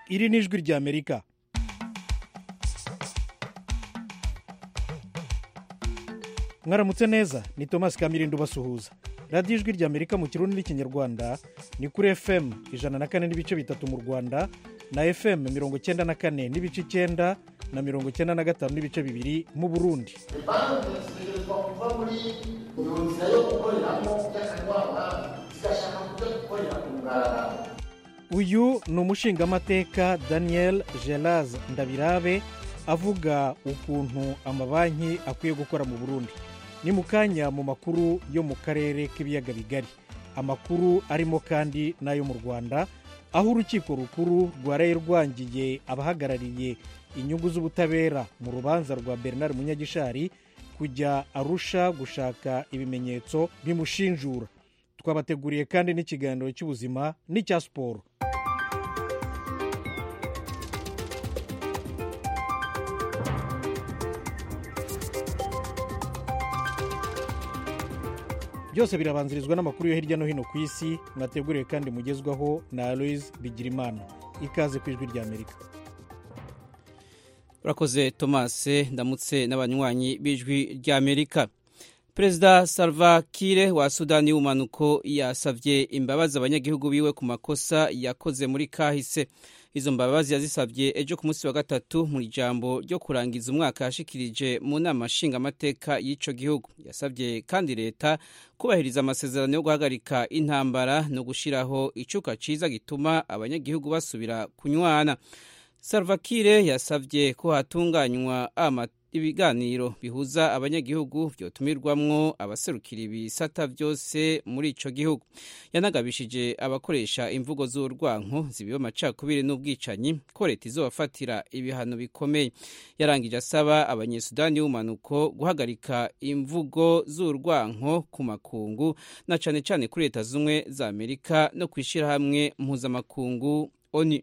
iri ni ijwi ry'amerika mwaramutse neza ni thomas kamirindo ubasuhuza radiyo ijwi ry'amerika mu kirundi n'ikinyarwanda ni kuri fm ijana na kane n'ibice bitatu mu rwanda na fm mirongo icyenda na kane n'ibice icyenda na mirongo icyenda na gatanu n'ibice bibiri mu burundi banki zitegerezwa kuva muri iyo nzira yo gukoreramo by'akanwaba zigashaka kujya gukorera ku mugaragaro uyu ni umushingamateka daniel geraz ndabirabe avuga ukuntu amabanki akwiye gukora mu burundi ni mu kanya mu makuru yo mu karere k'ibiyaga bigari amakuru arimo kandi n'ayo mu rwanda aho urukiko rukuru rwaraye rwangiye abahagarariye inyungu z'ubutabera mu rubanza rwa bernard munyagishari kujya arusha gushaka ibimenyetso bimushinjura twabateguriye kandi n'ikiganiro cy'ubuzima n'icya siporo byose birabanzirizwa n'amakuru yo hirya no hino ku isi mwateguriwe kandi mugezwaho na aloise bigirimana ikaze ku ijwi ry'amerika urakoze tomase ndamutse n'abanywanyi b'ijwi ry'amerika perezida salva kire wa sudani y'ubumanuko yasabye imbabazi abanyagihugu biwe ku makosa yakoze muri kahise izo mbabazi yazisabye ejo ku munsi wa gatatu mu ijambo ryo kurangiza umwaka yashikirije mu nama nshingamateka y'icyo gihugu yasabye kandi leta kubahiriza amasezerano yo guhagarika intambara no gushyiraho icuka cyiza gituma abanyagihugu basubira kunywana salvakire yasabye ko hatunganywa ibiganiro bihuza abanyagihugu byotumirwamwo abaserukira ibisata byose muri ico gihugu yanagabishije abakoresha imvugo z'urwanko zibiba amacakubiri n'ubwicanyi ko leta izobafatira ibihano bikomeye yarangije asaba abanyesudani y'ubumanuko guhagarika imvugo z'urwanko ku makungu na cane cane kuri leta zumwe za amerika no kwishirahamwe mpuzamakungu oni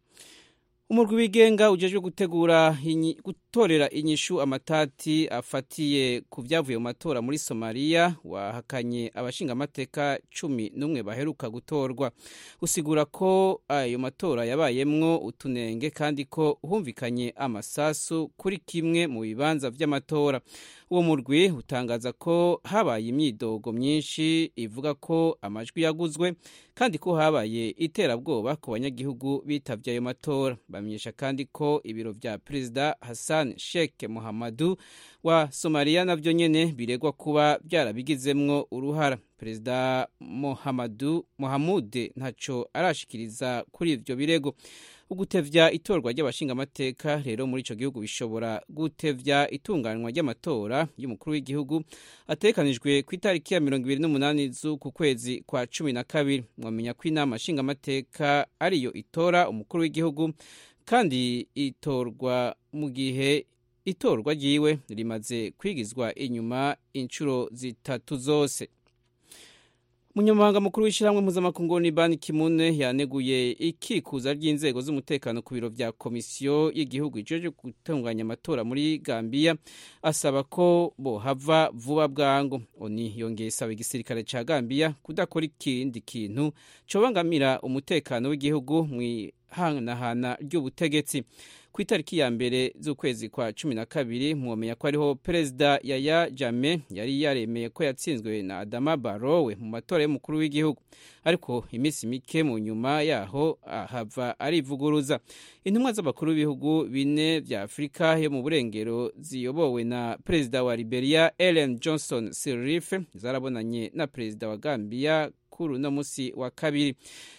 umurwi wigenga ujejwe gutegura gutorera inyishu amatati afatiye ku byavuye mu matora muri somaliya wahakanye abashingamateka cumi n'umwe baheruka gutorwa usigura ko ayo matora yabayemwo utunenge kandi ko humvikanye amasasu kuri kimwe mu bibanza by'amatora uwo murwi utangaza ko habaye imyidogo myinshi ivuga ko amajwi yaguzwe kandi ko habaye iterabwoba ku banyagihugu bitabye ayo matora bamenyesha kandi ko ibiro vya perezida hassan sheikh muhammadu wa somaliya navyo nyene biregwa kuba byarabigizemwo uruhara perezida muhammadu muhamude ntaco arashikiriza kuri ivyo birego ugutevya itorwa ry'abashingamateka rero muri ico gihugu bishobora gutevya itunganywa ry'amatora y'umukuru w'igihugu atekanijwe ku itariki ya mirongo ibiri n'umunani z'uku kwezi kwa cumi na kabiri mwamenya ko inama nshingamateka ariyo itora umukuru w'igihugu kandi itorwa mu gihe itorwa ryiwe rimaze kwigizwa inyuma inshuro zitatu zose umunyamabanga mukuru w'ishyirahamwe mpuzamakungu ni bani kimune yaneguye ikikuza ry'inzego z'umutekano ku biro vya komisiyo y'igihugu ijeje gutunganya amatora muri gambiya asaba ko bohava vuba bwangu oni yongeye isaba igisirikare ca gambiya kudakora ikindi kintu cobangamira umutekano w'igihugu mw'ihanahana ry'ubutegetsi ku itariki ya mbere z'ukwezi kwa cumi na kabiri mwomenya ko ariho perezida yaya jame yari yaremeye ko yatsinzwe na adama barowe mu matora y'umukuru w'igihugu ariko iminsi mike mu nyuma yaho ahava arivuguruza intumwa z'abakuru b'ibihugu bine vya afurika yo mu burengero ziyobowe na perezida wa liberia ellen johnson sirleaf zarabonanye na perezida wa gambia kuri uno musi wa kabiri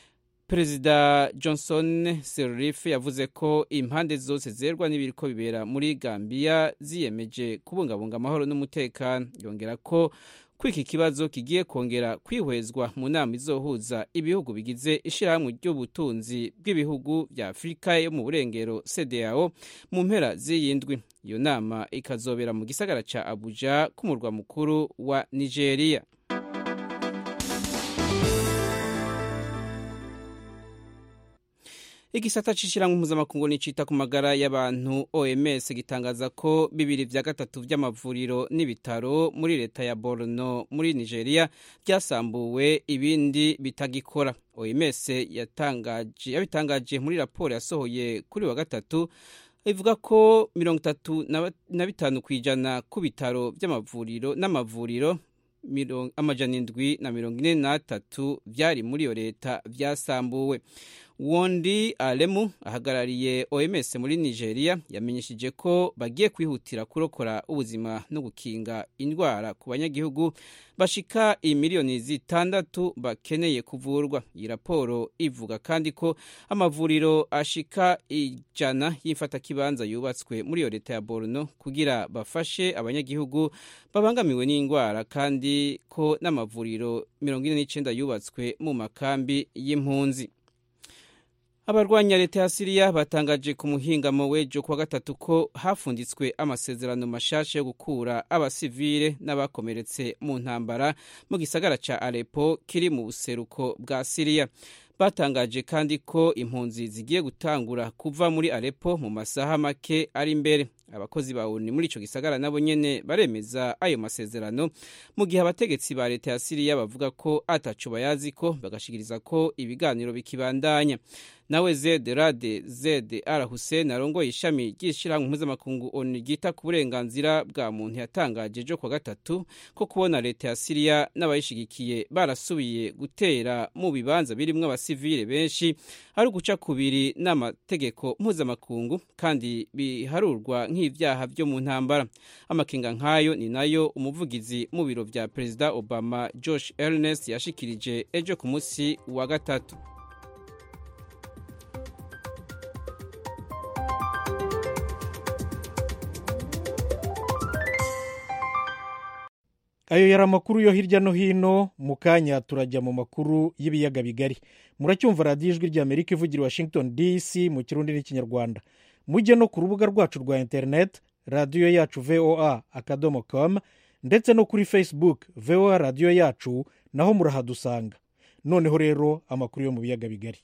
perezida johnson sirleaf yavuze ko impande zose zerwa n'ibiriko bibera muri gambiya ziyemeje kubungabunga amahoro n'umutekano yongera ko ko iki kibazo kigiye kongera kwihwezwa mu nama izohuza ibihugu bigize ishyirahamwe ry'ubutunzi bw'ibihugu bya afurika yo mu burengero cdao mu mpera z'iyindwi iyo nama ikazobera mu gisagara ca abuja k'umurwa mukuru wa nigeria igisata c'ishirahamwe mpuzamakungu nicita ku magara y'abantu oms gitangaza ko bibiri vya gatatu vy'amavuriro n'ibitaro muri leta ya borno muri nigeria vyasambuwe ibindi bitagikora oms yatangaje yabitangaje muri raporo yasohoye kuri wa gatatu ivuga ko mirongo itatu na bitanu ku ijana ku bitaro vy'amavuriro n'amavuriro amajana indwi na mirongo ine n'atatu vyari muri iyo leta vyasambuwe wondi alemu ahagarariye oms muri nigeria yamenyesheje ko bagiye kwihutira kurokora ubuzima no gukinga indwara ku banyagihugu bashika imiliyoni zitandatu bakeneye kuvurwa iyi raporo ivuga kandi ko amavuriro ashika ijana y'imfatakibanza yubatswe muri iyo leta ya borno kugira bafashe abanyagihugu babangamiwe n'indwara kandi ko n'amavuriro mirongo ine n'icenda yubatswe mu makambi y'impunzi abarwanya leta ya siriya batangaje ku muhingamo w'ejo kuwa gatatu ko hafunditswe amasezerano mashasha yo gukura abasivile n'abakomeretse mu ntambara mu gisagara ca alepo kiri mu buseruko bwa siriya batangaje kandi ko impunzi zigiye gutangura kuva muri alepo mu masaha make ari imbere abakozi ba oni muri ico gisagara nabo nyene baremeza ayo masezerano mu gihe abategetsi ba leta ya siriya bavuga ko ataco bayaziko bagashikiriza ko ibiganiro bikibandanya nawe zed rade zed ara hussein arongoye ishami ry'ishirahamwe mpuzamakungu onu ryita ku burenganzira bwa muntu yatangaje ejo kwa gatatu ko kubona leta ya siriya n'abayishigikiye barasubiye gutera mu bibanza birimwo abasivile benshi ari uguca kubiri n'amategeko mpuzamakungu kandi biharurwa nk'ivyaha vyo mu ntambara amakenga nk'ayo ni nayo umuvugizi mu biro vya perezida obama josh ernest yashikirije ejo ku munsi wa gatatu ayo yari amakuru yo hirya no hino mu kanya turajya mu makuru y'ibiyaga bigari muracyumva radiyo ijwi rya amerika ivugira washington dc mu kirundi n'ikinyarwanda mujye no ku rubuga rwacu rwa interineti radiyo yacu voa akadomo com ndetse no kuri facebook voa radiyo yacu naho murahadusanga noneho rero amakuru yo mu biyaga bigari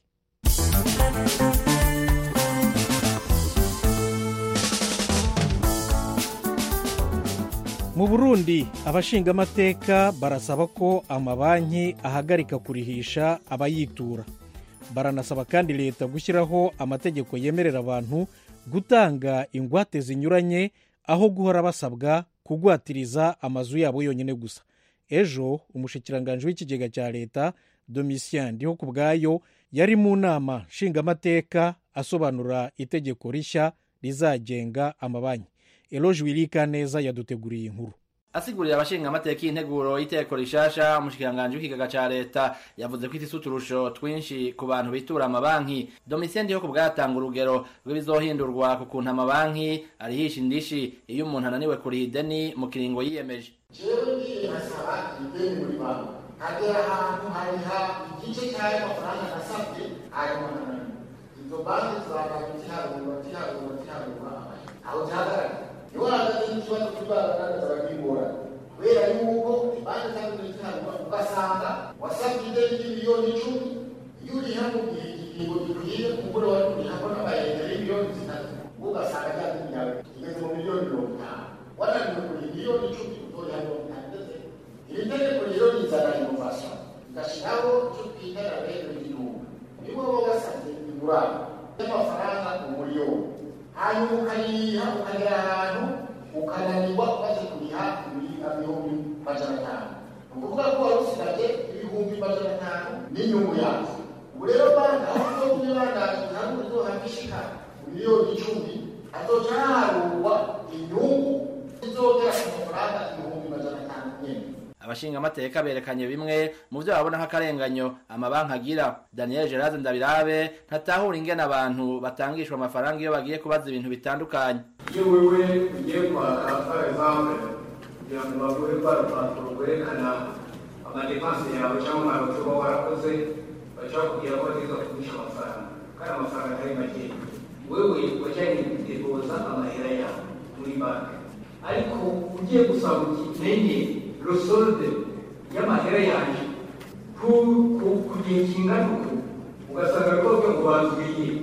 mu burundi abashingamateka barasaba ko amabanki ahagarika kurihisha abayitura baranasaba kandi leta gushyiraho amategeko yemerera abantu gutanga ingwate zinyuranye aho guhora basabwa kugwatiriza amazu yabo yonyine gusa ejo umushikiranganji w'ikigega cya leta domitien ndiho ku bwayo yari mu nama nshingamateka asobanura itegeko rishya rizagenga amabanki eloge wirika neza yaduteguriye inkuru asigurira abashinga amateka y'integuro y'iteko rishasha umushikiranganji w'ikigaga ca leta yavuze ko ifise uturusho twinshi ku bantu bitura amabanki domitien ndiho ku bwatanga urugero rw'ibizohindurwa ku kuntu amabanki arihisha indishi iyo umuntu ananiwe kuriha ideni mu kiringo yiyemeje jewe ngiye nkasaba ideni muri banki nkagera ahantu hariha igice cy'ayo mafaranga nasabye hanyuma nkananiwe izo banki zizagana ziharura ziharura ziharura aho zihagarara niho hahagaze n'ikibazo cy'ibaragaragaza bagingorane kubera yuko banki zaguze ziharura ugasanga wasabye ideni ry'imiliyoni icumi iyo uriha mu gihe ikiringo gikwiye umugore wari kuriha ko n'amayegera y'imiliyoni zitatu ugasanga rya deni yawe igeze mu miliyoni mirongo itanu wananiwe kuriha miliyoni icumi utoriha mirongo itanu ndetse iri tegeko rero rizana inovasiyo rigashyiraho icyo twita rabero y'igihugu nibo baba basabye ingurane y'amafaranga umuriyoni hanyuma ukayiriha ukagera ahantu ukananirwa umaze kuriha ibihumbi majana atanu ni ukuvuga ko wari usigaje ibihumbi majana atanu n'inyungu yazo ubu rero banki aho uzo kubibandaza hamwe uzohabwa ishika miliyoni icumi hazoca haharurwa inyungu izogera ku mafaranga ibihumbi majana atanu nyene abashinga amateka berekanye bimwe mu byo babona nk'akarenganyo amabanki agira daniel gerard ndabirabe ntatahura ingene abantu batangishwa amafaranga iyo bagiye kubaza ibintu bitandukanye iyo wewe ugiye kwaka par exemple kugira ngo baguhe rwa rupapuro rwerekana amadepanse yawe cyangwa umwaro uba warakoze baca bakubwira ko bategereza kugurisha amafaranga kandi amafaranga atari makeya wewe wajyanye kudepoza amahera yawe muri banki ariko ugiye gusaba uti menye rosolde y'amahera yanjye ku gihe kingana uku ugasanga rwose ngo banzuye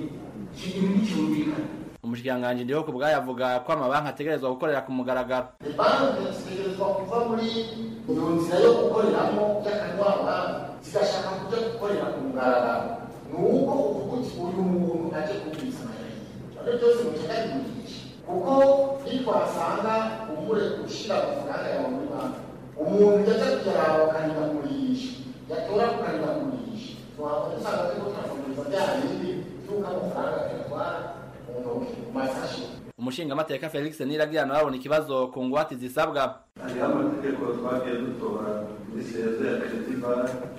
iki kintu nticyumvikana umushikiranganji ndiho ku bwayo avuga ko amabanki ategerezwa gukorera ku mugaragaro banki zitegerezwa kuva muri iyo nzira yo gukoreramo y'akanwaba zigashaka kujya gukorera ku mugaragaro ni uko uvuga uti uyu muntu aje kubwiriza amayeri ibyo byose muceka bimugisha kuko nitwasanga umure ushyira amafaranga yawe muri banki umuntu yajya kuyaraba bakanira kurisha yatora kukanira kurisha twakora usanga turiko turakomeza bya bindi by'uko amafaranga tuyatwara mu ntoki mu masashi umushingamateka felix niragirana babona ikibazo ku ngwate zisabwa hariho amategeko twagiye dutora muri sezo ya krediba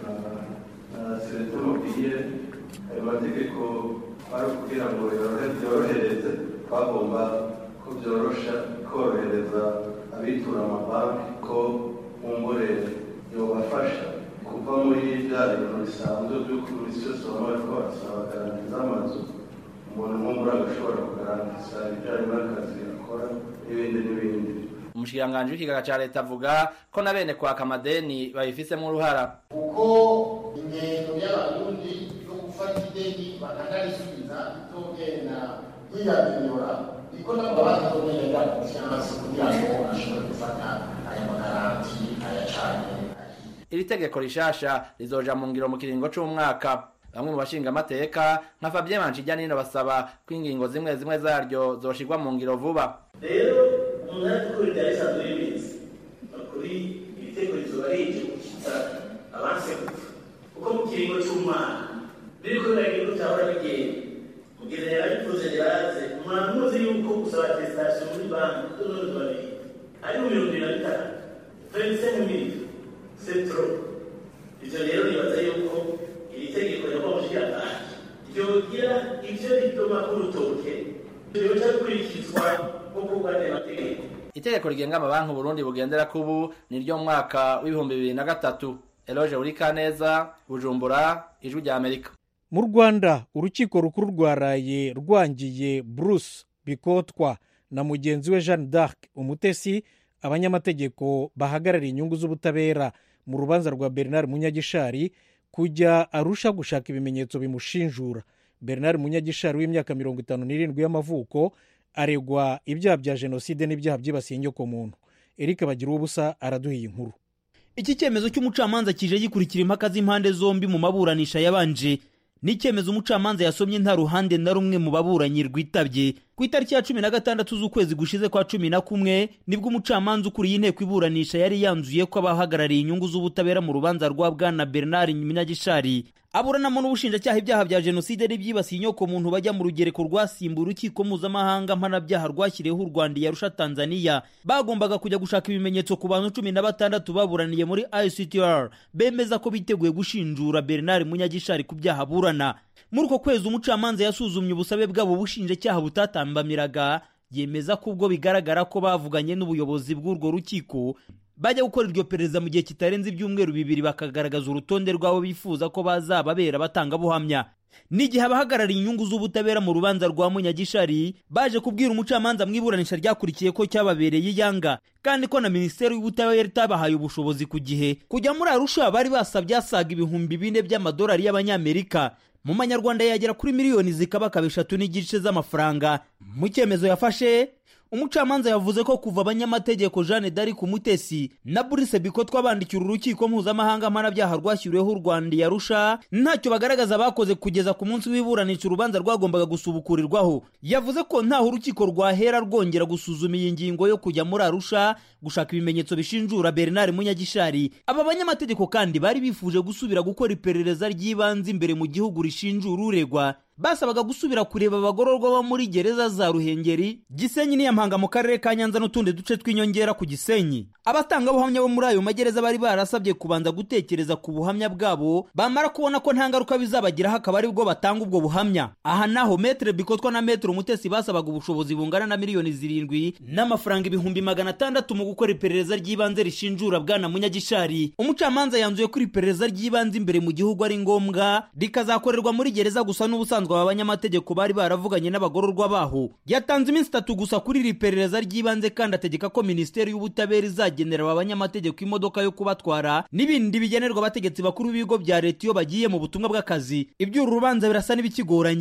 na sereto mobiye ayo mategeko ari kugira ngo byorohereze twagomba ko byorosha korohereza abitura amabanki ko kumbure yobafasha kuva muri bya bintu bisanzwe by'uko buri cyose baba bariko barasaba garanti z'amazu umuntu nk'umuri agashobora kugarantisa ibijyanye n'akazi akora n'ibindi n'ibindi umushikiranganji w'ikigaga ca leta avuga ko na bene kwaka amadeni babifisemo uruhara kuko ingendo y'abarundi yo gufata ideni bakanarisubiza itogenda yiyadiyora niko nabo bazogenda konfiance kugira ngo ashobore gufata aya magaranti ayacanye iri tegeko rishasha rizoja mu ngiro mu kiringo c'umwaka bamwe mu bashingamateka nka fabien manshijyanino basaba ko ingingo zimwe zimwe zaryo zoshirwa mu ngiro vuba rero umuntu ari gukora ibya bisanzwe bibizi kuri iri tegeko rizoba rije gushyitsa abanse gupfa kuko mu kiringo cy'umwaka biriko biragira utahora bigenda mugeze yarabivuze yaraze umuntu muzi yuko gusaba atesitasiyo muri banki kuko none babiri ari mu mirongo ibiri na bitanu venise mu miliyoni setro ivyo rero nibaza yuko iri tegeko yabamushikiranganji ryogira ivyo rituma k'urutoke ryoca bikurikizwa nk'uko bwane mategeko itegeko rigenga amabanki uburundi bugendera kubu ni ryo mu mwaka w'ibihumbi bibiri na gatatu eloge burikaneza bujumbura ijwi rya amerika mu rwanda urukiko rukuru rwaraye rwangiye bruce bikotwa na mugenzi we jeanne d'arc umutesi abanyamategeko bahagarariye inyungu z'ubutabera mu rubanza rwa bernard munyagishari kujya arusha gushaka ibimenyetso bimushinjura bernard munyagishari w'imyaka mirongo itanu n'irindwi y'amavuko aregwa ibyaha bya jenoside n'ibyaha byibasiye inyokomuntu eric bagira ubusa araduha iyi nkuru iki cyemezo cy'umucamanza kije gikurikira impaka z'impande zombi mu maburanisha yabanje ni icyemezo umucamanza yasomye nta ruhande na rumwe mu baburanyi rwitabye ku itariki ya cumi na gatandatu z'ukwezi gushize kwa cumi na kumwe nibwo umucamanza ukuriye inteko iburanisha yari yanzuye ko abahagarariye inyungu z'ubutabera mu rubanza rwa bwana bernard munyagishari aburanamo n'ubushinjacyaha ibyaha bya jenoside n'ibyibasiye inyoko muntu bajya mu rugereko rwasimbuye urukiko mpuzamahanga mpanabyaha rwashyiriyeho u rwanda yarusha tanzania bagombaga kujya gushaka ibimenyetso ku bantu cumi na batandatu baburaniye muri ictr bemeza ko biteguye gushinjura bernard munyagishari ku byaha aburana muri uko kwezi umucamanza yasuzumye ubusabe bwabo bushinjacyaha butatambamiraga yemeza ko ubwo bigaragara ko bavuganye n'ubuyobozi bw'urwo rukiko bajya gukora iryo perereza mu gihe kitarenze ibyumweru bibiri bakagaragaza urutonde rw'abo bifuza ko bazababera batangabuhamya n'igihe abahagarariye inyungu z'ubutabera mu rubanza rwa munyagishari baje kubwira umucamanza mu iburanisha ryakurikiye ko cyababereye iyanga kandi ko na minisiteri y'ubutabera itabahaye ubushobozi ku gihe kujya muri arusha bari basabye asaga ibihumbi bine by'amadolari y'abanyamerika mu manyarwanda yagera kuri miliyoni zikabakaba eshatu n'igice z'amafaranga mu cyemezo yafashe umucamanza yavuze ko kuva abanyamategeko jeanne d'arc umutesi na burise bikotwa bandikira urukiko mpuzamahanga mpanabyaha rwashyiriweho u rwanda yarusha ntacyo bagaragaza bakoze kugeza ku munsi w'iburanisha urubanza rwagombaga gusubukurirwaho yavuze ko ntaho urukiko rwahera rwongera gusuzuma iyi ngingo yo kujya muri arusha gushaka ibimenyetso bishinjura bernard munyagishari aba banyamategeko kandi bari bifuje gusubira gukora iperereza ry'ibanze imbere mu gihugu rishinjura uregwa basabaga gusubira kureba abagororwa bo muri gereza za ruhengeri gisenyi n'iyampanga mu karere ka nyanza n'utundi duce tw'inyongera ku gisenyi abatangabuhamya bo muri ayo magereza bari barasabye kubanza gutekereza ku buhamya bwabo bamara kubona ko nta ngaruka bizabagiraho akaba ari bwo batanga ubwo buhamya aha naho metere bikotwa na metere umutesi basabaga ubushobozi bungana na miliyoni zirindwi n'amafaranga ibihumbi magana atandatu mu gukora iperereza ry'ibanze rishinjura bwana munyagishari umucamanza yanzuye ko iperereza ry'ibanze imbere mu gihugu ari ngombwa rikazakorerwa muri gereza gusa n'ubusanzwe aba banyamategeko bari baravuganye n'abagororwa baho yatanze iminsi itatu gusa kuri iri perereza ry'ibanze kandi ategeka ko minisiteri y'ubutabera izagenera aba banyamategeko imodoka yo kubatwara n'ibindi bigenerwa abategetsi bakuru b'ibigo bya leta iyo bagiye mu butumwa bw'akazi iby'uru rubanza birasa n'ibikigoranye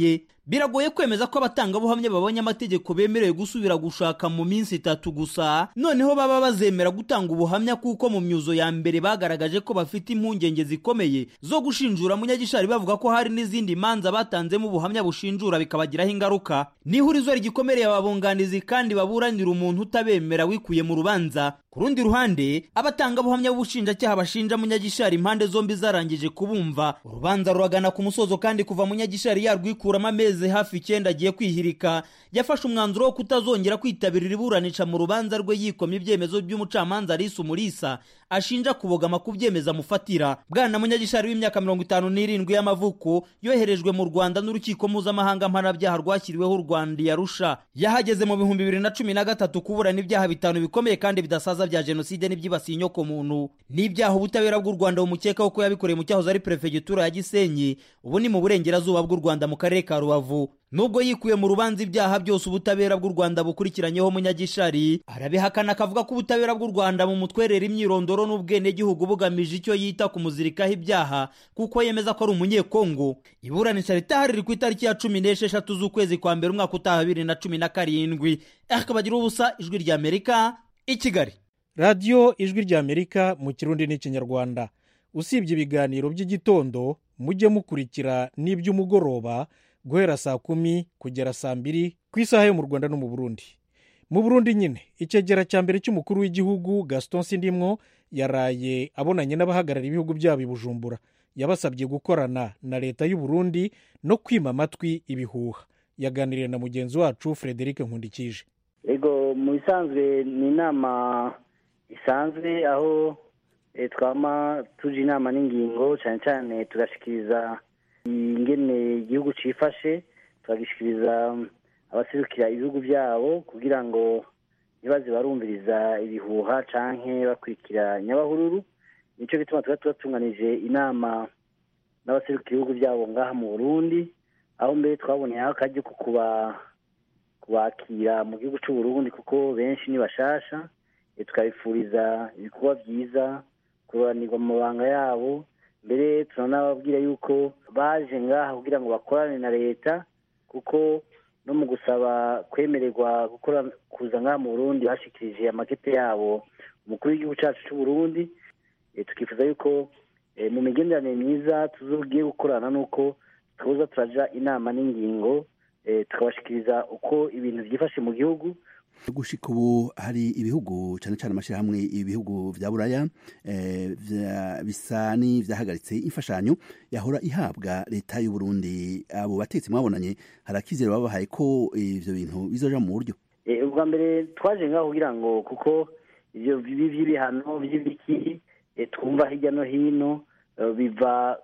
biragoye kwemeza ko abatangabuhamya babonye amategeko bemerewe gusubira gushaka mu minsi itatu gusa noneho baba bazemera gutanga ubuhamya kuko mu myuzo ya mbere bagaragaje ko bafite impungenge zikomeye zo gushinjura munyagishari bavuga ko hari n'izindi manza batanzemo ubuhamya bushinjura bikabagiraho ingaruka n'ihurizo rigikomereye ababunganizi kandi baburanira umuntu utabemera wikuye mu rubanza ku rundi ruhande abatangabuhamya b'ubushinjacyaha bashinja munyagishari impande zombi zarangije kubumva urubanza ruragana ku musozo kandi kuva munyagishari yarwikuramo amezi hafi icyenda agiye kwihirika yafashe umwanzuro wo kutazongera kwitabira iburanisha mu rubanza rwe yikomye ibyemezo by'umucamanza Alice Umulisa ashinja kubogama ku byemezo amufatira bwana munyagishari w'imyaka mirongo itanu n'irindwi y'amavuko yoherejwe mu rwanda n'urukiko mpuzamahanga mpanabyaha rwashyiriweho u rwanda yarusha yahageze mu bihumbi bibiri na cumi na gatatu kuburana ibyaha bitanu bikomeye kandi bidasaza bya jenoside n'ibyibasiye inyokomuntu n'ibyaha ubutabera bw'u rwanda bumukekaho ko yabikoreye mu cyahoze ari perefegitura ya gisenyi ubu ni mu burengerazuba bw'u rwanda mu karere ka rubavu nubwo yikuye mu rubanza ibyaha byose ubutabera bw'u rwanda bukurikiranyeho munyagishari arabihakana akavuga ko ubutabera bw'u rwanda mu mutwerera imyirondoro n'ubwenegihugu bugamije icyo yita kumuzirikaho ibyaha kuko yemeza ko ari umunyekongo iburanisha ritahari riri ku itariki ya cumi n'esheshatu z'ukwezi kwa mbere umwaka utaha bibiri na cumi na karindwi akabagira ubusa ijwi rya amerika i kigali radiyo ijwi rya amerika mu kirundi n'ikinyarwanda usibye ibiganiro by'igitondo mujye mukurikira n'iby'umugoroba guhera saa kumi kugera saa mbiri ku isaha yo mu rwanda no mu burundi mu burundi nyine icyegera cya mbere cy'umukuru w'igihugu gaston sindimwo yaraye abonanye n'abahagarariye ibihugu byabo i bujumbura yabasabye gukorana na leta y'u Burundi no kwima amatwi ibihuha yaganiriye na mugenzi wacu frederic nkundikije ego mu bisanzwe ni inama isanzwe aho twama tuje inama n'ingingo cyane cyane tugashikiriza ingene igihugu cyifashe tukagishyikiriza abaserukira ibihugu byabo kugira ngo ntibaze barumviriza ibihuha cyangwa bakurikira nyabahururu nicyo gituma tuba tubatunganije inama n'abaserukira ibihugu byabo ngaha mu burundi aho mbere twaboneyeho akajya ko kubakira mu gihugu cy'u Burundi kuko benshi ni bashasha tukabifuriza ibikorwa byiza kurobanirwa mu mabanga yabo mbere turanababwira yuko baje ngaha kugira ngo bakorane na leta kuko no mu gusaba kwemererwa gukora kuza ngaha mu burundi bashikirije amakete yabo umukuru w'igihugu cyacu cy'u Burundi tukifuza yuko mu migenderanire myiza tuzogiye gukorana n'uko tuza turaja inama n'ingingo tukabashikiriza uko ibintu byifashe mu gihugu gushika ubu hari ibihugu cyane cyane amashyirahamwe ibihugu bya buraya bisa n'ibyahagaritse imfashanyo yahora ihabwa leta y'u Burundi abo batetsi mwabonanye hari akizere babahaye ko ibyo bintu bizoja mu buryo ubwa mbere twaje ngaho kugira ngo kuko ibyo by'ibihano by'ibiki twumva hirya no hino biva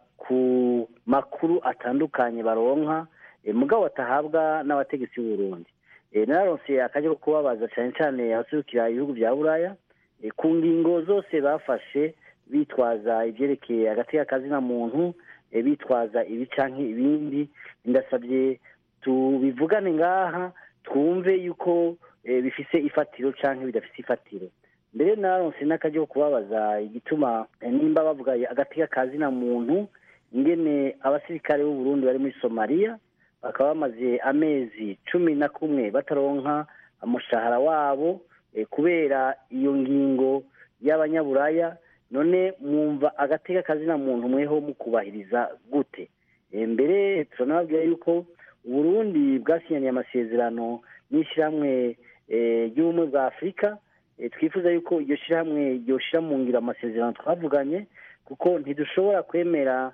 ku makuru atandukanye baronka mugabo batahabwa n'abategetsi b'u Burundi nararonse akajya ko kubabaza cyane cyane abaserukira ibihugu bya buraya ku ngingo zose bafashe bitwaza ibyerekeye hagati y'akazina muntu bitwaza ibi cyangwa ibindi ndasabye tubivugane ngaha twumve yuko bifise ifatiro cyangwa bidafite ifatiro mbere naronse n'akajya ko kubabaza igituma nimba bavuga hagati y'akazina muntu ingene abasirikare b'u Burundi bari muri somaliya bakaba bamaze amezi cumi na kumwe bataronka umushahara wabo kubera iyo ngingo y'abanyaburaya none mwumva agateka kazina muntu mweho mukubahiriza gute mbere turanababwira yuko uburundi bwasinyaniye amasezerano n'ishyirahamwe ry'ubumwe bwa afurika twifuza yuko iryo shyirahamwe ryoshyira mu ngiro amasezerano twavuganye kuko ntidushobora kwemera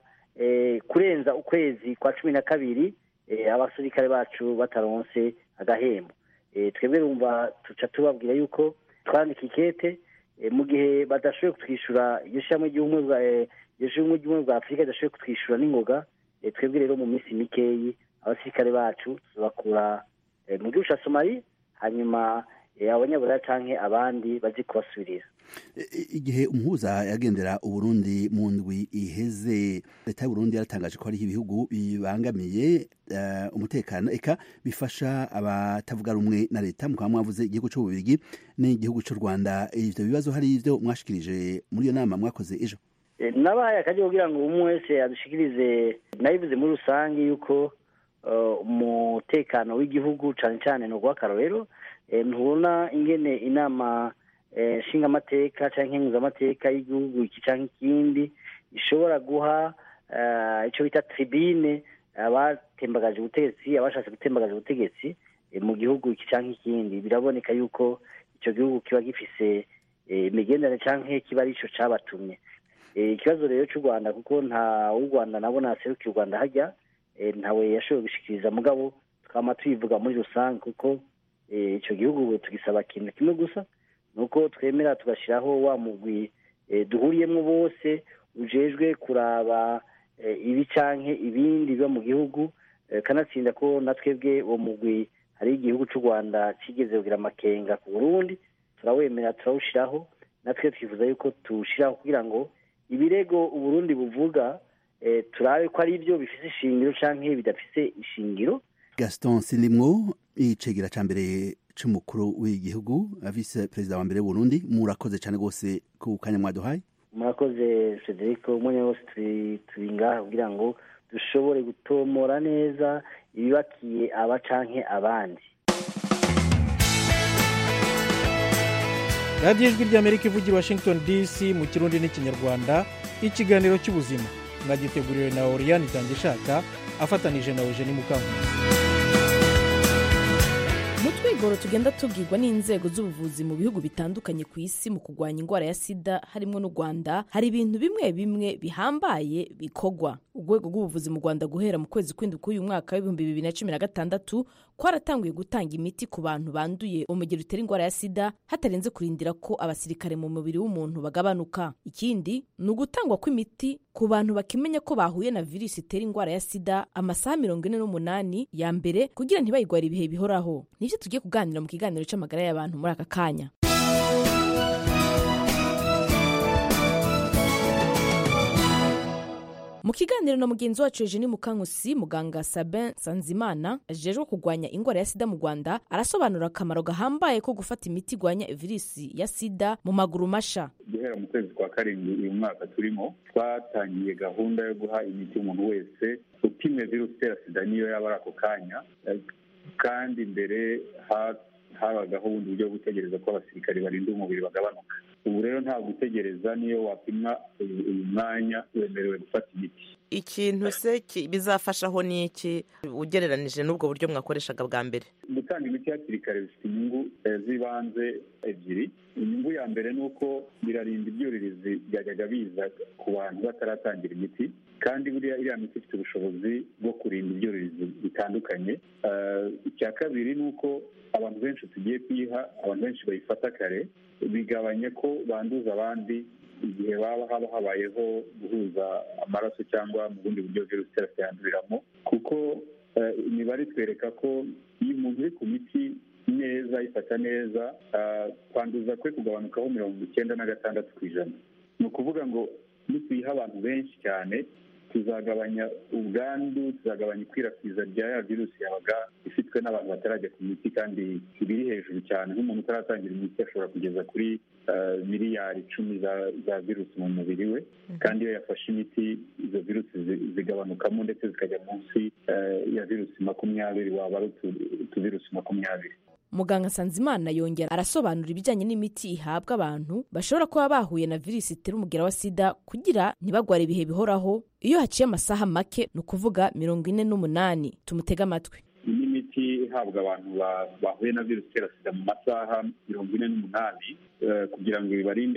kurenza ukwezi kwa cumi na kabiri abasirikare bacu bataronse agahembo twebwe rumva tuca tubabwira yuko twandika ikete mu gihe badashoboye kutwishyura iyo shyirahamwe ry'ubumwe bwa afurika ridashoboye kutwishyura n'ingoga twebwe rero mu minsi mikeyi abasirikare bacu tubakura mu gihugu cya somali hanyuma abanyaburaya cyangwa abandi bazi kubasubirira igihe umuhuza yagendera uburundi mu ndwi iheze leta y'uburundi yaratangaje ko hariho ibihugu bibangamiye umutekano eka bifasha abatavuga rumwe na leta mukaba mwavuze igihugu cy'ububirigi n'igihugu cy'u rwanda ibyo bibazo hari ibyo mwashikirije muri iyo nama mwakoze ejo nabaye akajya kugira ngo umwe wese adushikirize nabivuze muri rusange yuko umutekano w'igihugu cyane cyane ni urw'akarorero ntubona ingene inama nshingamateka cyangwa nkenguzamateka y'igihugu iki cyangwa ikindi ishobora guha icyo bita tribine abatembagaje ubutegetsi abashatse gutembagaza ubutegetsi mu gihugu iki cyangwa ikindi biraboneka yuko icyo gihugu kiba gifise imigenderanire cyangwa kiba ari cyo cyabatumye ikibazo rero cy'u rwanda kuko nta w'u rwanda nabo ntaserukiye u rwanda hajya ntawe yashoboye gushyikiriza mugabo twaba tuyivuga muri rusange kuko icyo gihugu tugisaba ikintu kimwe gusa ni uko twemera tugashyiraho wa mugwi duhuriyemo bose ujejwe kuraba ibi cyangwa ibindi biba mu gihugu kanatsinda ko na twebwe uwo mugwi hari igihugu cy'u rwanda kigeze kugira amakenga ku burundi turawemera turawushyiraho natwe twifuza yuko tuwushyiraho kugira ngo ibirego uburundi buvuga turabe ko ari byo bifite ishingiro cyangwa bidafite ishingiro gaston sinimwo icegera cya mbere cy'umukuru w'igihugu vise perezida wa mbere w'uburundi murakoze cyane rwose ku kanya mwaduhaye murakoze federico umwanya wose turi ngaha kugira ngo dushobore gutomora neza ibibakiye aba canke abandi radiyo ijwi ry'amerika ivugira washington dc mu kirundi n'ikinyarwanda ikiganiro cy'ubuzima mwagiteguriwe na oriyani itangishaka afatanije na eugenie mukankusi mu twigoro tugenda tubwirwa n'inzego z'ubuvuzi mu bihugu bitandukanye ku isi mu kurwanya indwara ya sida harimo n'u rwanda hari ibintu bimwe bimwe bihambaye bikorwa urwego rw'ubuvuzi mu rwanda guhera mu kwezi kw'indwi k'uyu mwaka w'ibihumbi bibiri na cumi na gatandatu kwaratanguye gutanga imiti ku bantu banduye umugero utera indwara ya sida hatarenze kurindira ko abasirikare mu mubiri w'umuntu bagabanuka ikindi ni ugutangwa kw'imiti ku bantu bakimenya ko bahuye na virusi itera indwara ya sida amasaha mirongo ine n'umunani ya mbere kugira ntibayigware ibihe bihoraho nibyo tugiye kuganira mu kiganiro cy'amagara y'abantu muri aka kanya mu kiganiro na mugenzi wacu eugenie mukankusi muganga sabin sanzimana ajejwe kurwanya indwara ya sida mu rwanda arasobanura akamaro gahambaye ko gufata imiti igwanya virusi ya sida mu maguru masha guhera mu kwezi kwa karindwi uyu mwaka turimo twatangiye gahunda yo guha imiti umuntu wese upimwe virusi itera sida niyo yaba ari ako kanya kandi mbere habagaho ubundi buryo bwo gutegereza ko abasirikari barinda umubiri bagabanuka ubu rero nta gutegereza niyo wapimwa uyu mwanya wemerewe gufata imiti ikintu se bizafashaho ni iki ugereranije n'ubwo buryo mwakoreshaga bwa mbere gutanga imiti hakiri kare bifite inyungu z'ibanze ebyiri inyungu ya mbere ni uko birarinda ibyuririzi byajyaga biza ku bantu bataratangira imiti kandi buriya iriya miti ifite ubushobozi bwo kurinda ibyuririzi bitandukanye icya kabiri ni uko abantu benshi tugiye kuyiha abantu benshi bayifata kare bigabanya ko banduza abandi igihe baba haba habayeho guhuza amaraso cyangwa mu bundi buryo virusi itera yanduriramo kuko imibare itwereka ko iyo umuntu uri ku miti neza ayifata neza kwanduza kwe kugabanukaho mirongo icyenda na gatandatu ku ijana ni ukuvuga ngo nituyiha abantu benshi cyane tuzagabanya ubwandu tuzagabanya ikwirakwiza rya ya virusi yabaga ifitwe n'abantu batarajya ku miti kandi ibiri hejuru cyane nk'umuntu utaratangira imiti ashobora kugeza kuri miliyari icumi za virusi mu mubiri we kandi iyo yafashe imiti izo virusi zigabanukamo ndetse zikajya munsi ya virusi makumyabiri waba ari utuvirusi makumyabiri muganga sanzimana yongera arasobanura ibijyanye n'imiti ihabwa abantu bashobora kuba bahuye na virusi itera umugera wa sida kugira ntibagware ibihe bihoraho iyo haciye amasaha make ni ukuvuga mirongo ine n'umunani tumutege amatwi iyi ni imiti ihabwa abantu bahuye na virusi itera sida mu masaha mirongo ine n'umunani kugira ngo bibarinde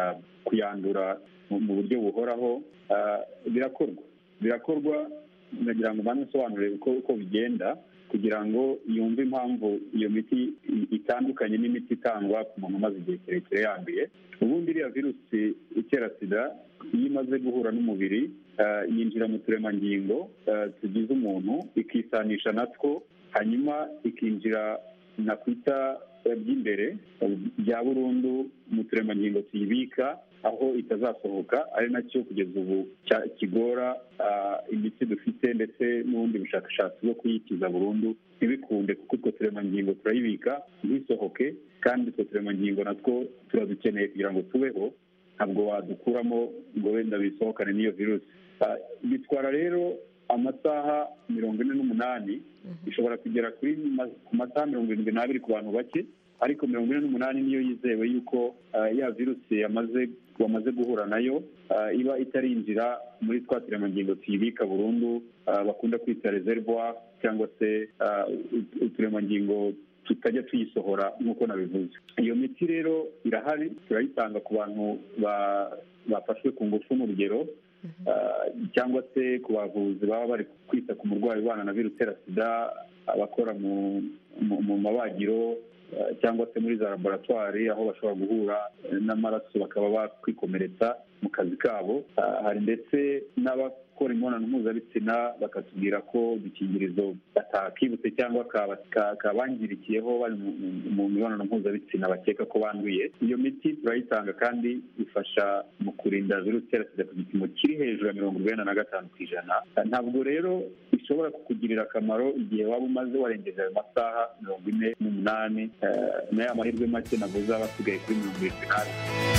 kuyandura mu buryo buhoraho birakorwa birakorwa nagira ngo mbanze nsobanure uko bigenda kugira ngo yumve impamvu iyo miti itandukanye n'imiti itangwa ku muntu umaze igihe kirekire yanduye ubundi iriya virusi itera sida iyo imaze guhura n'umubiri yinjira mu turemangingo tugize umuntu ikisanisha natwo hanyuma ikinjira nakwita by'imbere bya burundu mu turemangingo tuyibika aho itazasohoka ari nacyo kugeza ubu kigora imiti dufite ndetse n'ubundi bushakashatsi bwo kuyikiza burundu ntibikunde kuko utwo turemangingo turayibika ntisohoke kandi utwo turemangingo natwo turadukeneye kugira ngo tubeho ntabwo wadukuramo ngo wenda bisohokane n'iyo virusi bitwara rero amasaha mirongo ine n'umunani ishobora kugera kuri ma- ku masaha mirongo irindwi n'abiri ku bantu bake ariko mirongo ine n'umunani niyo yizewe yuko ah, ya virusi yamaze wamaze guhura nayo ah, iba itarinjira muri twa turemangingo tuyibika burundu ah, bakunda kwita reservoir cyangwa se ah, ut- uturemangingo tutajya tuyisohora nk'uko nabivuze iyo miti rero irahari turayitanga ku bantu ba- bafashwe ku ngufu mu rugero ah, cyangwa se ku bavuzi baba bari kwita ku murwayi ubana na virusi itera sida abakora mu mu- mu mabagiro ah, cyangwa se muri za laboratwari aho bashobora guhura eh, n'amaraso bakaba bakwikomeretsa mu kazi kabo Ah, hari ndetse n'abakora imibonano mpuzabitsina bakatubwira ko udukingirizo batakibutse cyangwa kaba- ka- kabangirikiyeho bari mu- mu- mu mibonano mpuzabitsina bakeka ko banduye iyo miti turayitanga kandi ifasha mu kurinda virusi itera sida ku gipimo kiri hejuru ya mirongo urwenda na gatanu ku ijana Ah, ntabwo rero ishobora kukugirira akamaro igihe waba umaze warengeje ayo masaha mirongo ine n'umunani eh, nayo amahirwe make navuze aba asigaye kuri mirongo irindwi n'ane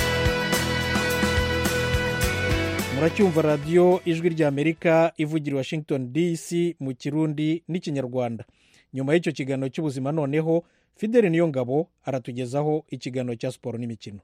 muracyumva radiyo ijwi ry'amerika ivugira i washington dc mu kirundi n'ikinyarwanda nyuma y'icyo kiganiro cy'ubuzima noneho fideli niyo ngabo aratugezaho ikiganiro cya siporo n'imikino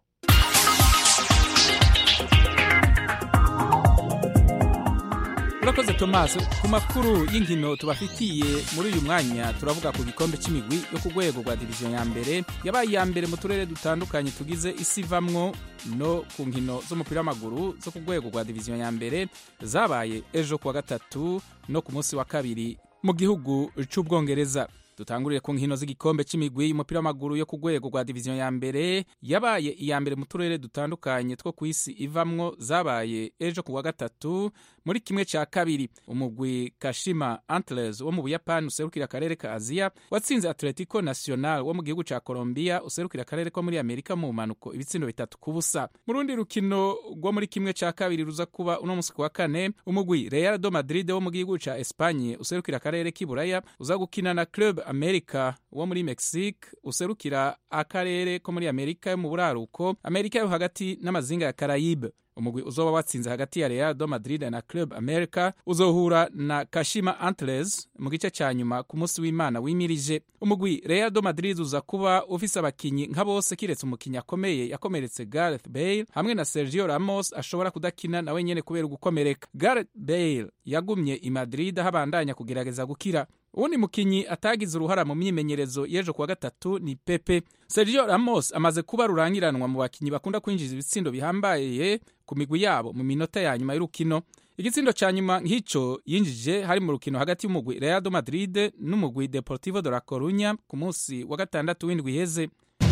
urakoze tomasi ku makuru y'inkino tubafitiye muri uyu mwanya turavuga ku gikombe cy'imigwi yo ku rwego rwa diviziyo ya mbere yabaye iya mbere mu turere dutandukanye tugize isi ivamwo no ku nkino z'umupira w'amaguru zo ku rwego rwa diviziyo ya mbere zabaye ejo kuwa gatatu no ku munsi wa kabiri mu gihugu cy'ubwongereza dutangurire ku nkino z'igikombe cy'imigwi y'umupira w'amaguru yo ku rwego rwa diviziyo ya mbere yabaye iya mbere mu turere dutandukanye two ku isi ivamwo zabaye ejo ku wa gatatu muri kimwe cya kabiri umugwi kashima antlers wo mu buyapani userukira akarere ka aziya watsinze atletico national wo mu gihugu cya colombia userukira akarere ko muri amerika mu mpanuko ibitsindo bitatu ku busa mu rundi rukino rwo muri kimwe cya kabiri ruza kuba uno munsi ku wa kane umugwi real do madrid wo mu gihugu cya espanye userukira akarere k'iburaya uza gukina na club america wo muri mexique userukira akarere ko muri amerika yo mu buraruko amerika yo hagati n'amazinga ya karayibe umugwi uzoba watsinze hagati ya real do madrid na club america uzohura na kashima antlers mu gice cya nyuma ku munsi w'imana wimirije umugwi real do madrid uza kuba ufise abakinyi nka bose kiretse umukinyi akomeye yakomeretse gareth bale hamwe na sergio ramos ashobora kudakina nawe nyene kubera ugukomereka gareth bale yagumye i madrid aho abandanya kugerageza gukira uwundi mukinyi atagize uruhara mu myimenyerezo y'ejo kuwa gatatu ni pepe sergio ramos amaze kuba rurangiranwa mu bakinyi bakunda kwinjiza ibitsindo bihambaye ku migwi yabo mu minota ya nyuma y'urukino igitsindo cya nyuma nk'icyo yinjije hari mu rukino hagati y'umugwi real do madrid n'umugwi deportivo de la corunya ku munsi wa gatandatu w'indwi iheze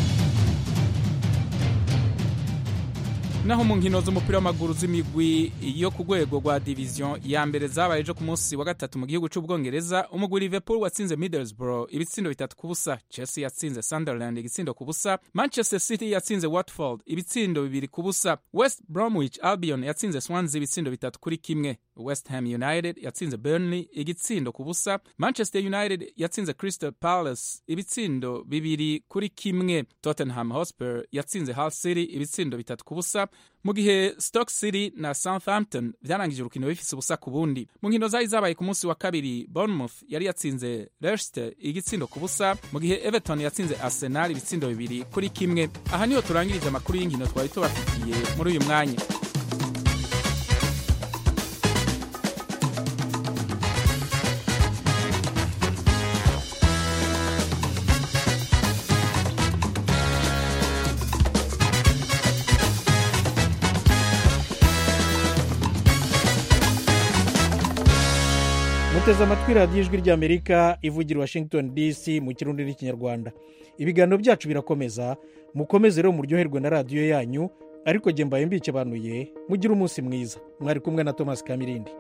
naho mu nkino z'umupira w'amaguru z'imigwi yo ku rwego rwa diviziyo ya mbere zabaye ejo ku munsi wa gatatu mu gihugu cy'ubwongereza umugwi liverpool watsinze middlesbrough ibitsindo bitatu ku busa chelsea yatsinze sunderland igitsindo ku busa manchester city yatsinze watford ibitsindo bibiri ku busa west bromwich albion yatsinze swansea ibitsindo bitatu kuri kimwe west ham united yatsinze burnley igitsindo ku busa manchester united yatsinze crystal palace ibitsindo bibiri kuri kimwe tottenham hotspur yatsinze hull city ibitsindo bitatu ku busa mu gihe stock city na southampton byarangije urukino bifise ubusa ku bundi mu nkino zari zabaye ku munsi wa kabiri bournemouth yari yatsinze leicester igitsindo ku busa mu gihe everton yatsinze arsenal ibitsindo bibiri kuri kimwe aha niho turangirije amakuru y'inkino twari tubafitiye muri uyu mwanya muteze amatwi radiyo ijwi ry'amerika ivugira washington dc mu kirundi n'ikinyarwanda ibiganiro byacu birakomeza mukomeze rero muryoherwe na radiyo yanyu ariko jye mbaye mbikebanuye mugire umunsi mwiza mwari kumwe na thomas kamirindi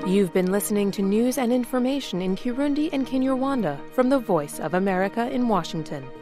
You've been listening to news and information in Kirundi and Kinyarwanda from the Voice of America in Washington.